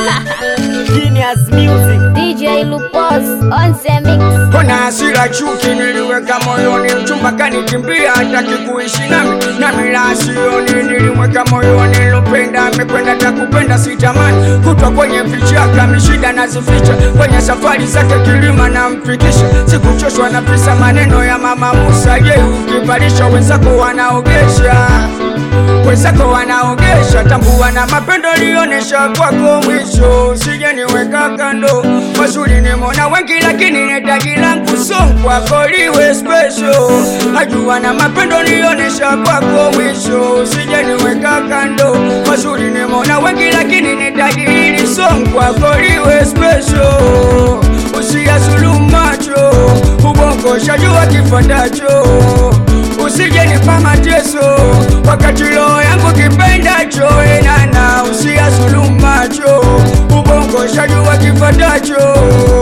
Genius Music. DJ Lupos on Semix. Kuna hasira chuki niliweka moyoni, mchumba kanikimbia, hataki kuishi nami, nami la sioni, nilimweka moyoni, lupenda amekwenda, takupenda sitamani, kutwa kwenye vichaka, mishida nazificha, kwenye safari zake kilima namfikisha, sikuchoshwa na pisa maneno ya mama Musa, je, ukivalisha wenzako wanaogesha wenzako wanaogesha, tambua na mapendo lionesha kwako mwisho, sije niweka kando. Mazuri nimeona wengi, lakini netaji langu song kwako liwe special. Najua na mapendo lionesha kwako mwisho, sije niweka kando. Mazuri nimeona wengi, lakini netaji hili song kwako liwe special. Usiyazulumu macho, ubongo shajua kifuatacho usije nipa mateso wakati roho yangu kipendacho enana usiyazulumu macho ubongo shajua kifatacho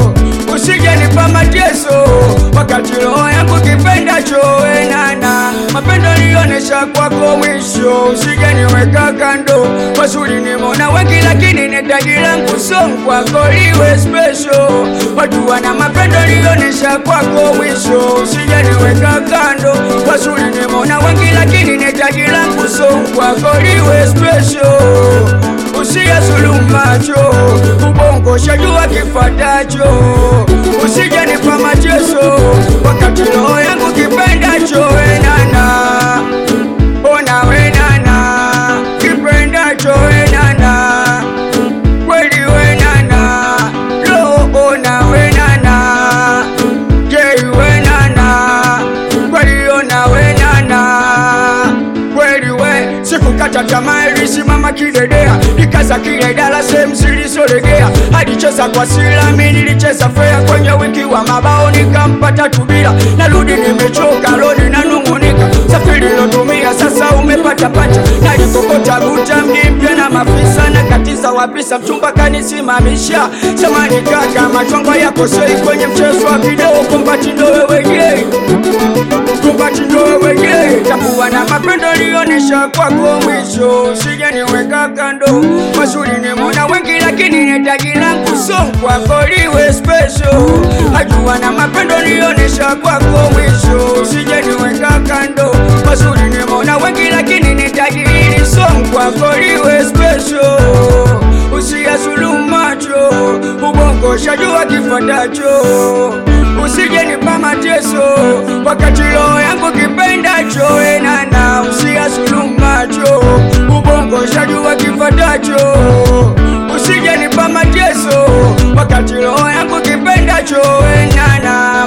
usije nipa mateso wakati roho yangu kipendacho enana mapendo lionesha kwako mwisho usije niweka kando mazuri nimona wengi lakini netaji langu song kwako liwe special watu wana mapendo lionesha kwako mwisho usije niweka kando mazuri nimona wengi lakini netaji langu song kwako liwe special usiyazulumu macho ubongo shajua kifatacho usije nipa mateso wakati roho yangu kipendacho wenana ona wenana kipendacho wenana kweli wenana roho ona wenana jei wenana kweli ona wenana kweli we sikukata tamaa ilisimama kidedea nikaza kile dala sehemu zilizolegea alicheza kwa silami nilicheza fea kwenye wiki wa mabao nikampata tubila narudi nimechoka loni nanung'unika safiri lotumia sasa umepata pacha nalikokota buta mji mpya na mafisa na katiza wapisa mchumba kanisimamisha samani kaka machongo yako sei kwenye mchezo wa video kombati ndo wewe yei kombati ndo wewe yei takuwa na mapendo lionesha kwako mwisho sije niweka kando mazuri nimona wengi lakini netaji langu song kwako liwe special ajua na mapendo lionesha kwako mwisho sije niweka kando mazuri nimona wengi lakini netaji hili song kwako liwe special usiyazulumu macho ubongo shajua kifatacho usije nipa mateso wakati roho yangu kipendacho enana usiyazulumu macho ubongo shajua kifatacho usije nipa mateso wakati roho yangu kipendacho enana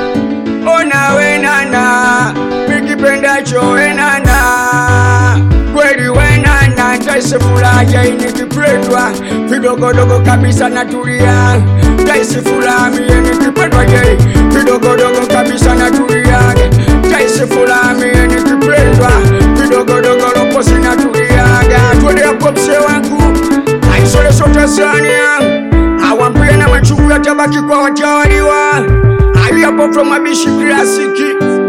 ona wenana mikipendacho wenana kweli wenana taisi furaha inikipendwa vidogodogo kabisa natulia taisi furaha mie nikipendwa je vidogodogo kabisa natulia taisi furaha mie nikipendwa vidogodogo loposi natuliaga twende hapo msee wangu aisole sote sania awambie na machungu yatabaki kwa watawaliwa aliyapo from abishi klasiki